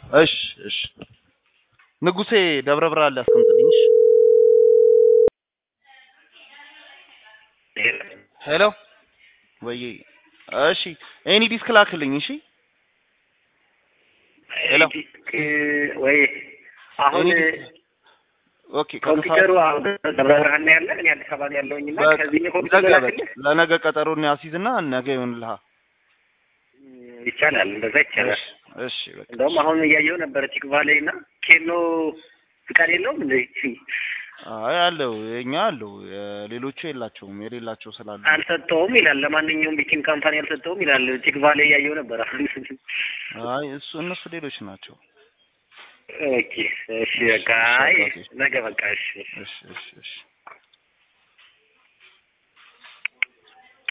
እሺ እሺ ንጉሴ ደብረ ብርሃን ላይ አስቀምጥልኝ። እሺ ሄሎ ወይ እሺ ኤኒ ዲስክ ላክልኝ። እሺ ሄሎ ወይ አሁን ኤኒ ዲስክ ኦኬ ኮምፒውተሩ አሁን ደብረ ብርሃን ነው ያለ፣ እኔ አዲስ አበባ ነው ያለሁኝ እና ከዚህኛው ኮምፒውተር ነገ ላክልህ ለነገ ቀጠሮ አስይዝና ነገ ይሆንልሃል። ይቻላል፣ እንደዛ ይቻላል። እሺ እሺ በቃ እንደውም አሁን እያየሁ ነበረ ቲክቫ ላይ እና ኬኖ ፍቃድ የለውም እንደ አይ አለው የኛ አለው ሌሎቹ የላቸውም የሌላቸው ስላሉ አልሰጠውም ይላል። ለማንኛውም ቤኪንግ ካምፓኒ አልሰጠውም ይላል። ቲክቫ ላይ እያየሁ ነበር አሁን። አይ እሱ እነሱ ሌሎች ናቸው። ኦኬ እሺ፣ በቃ አይ ነገ በቃ እሺ እሺ እሺ እሺ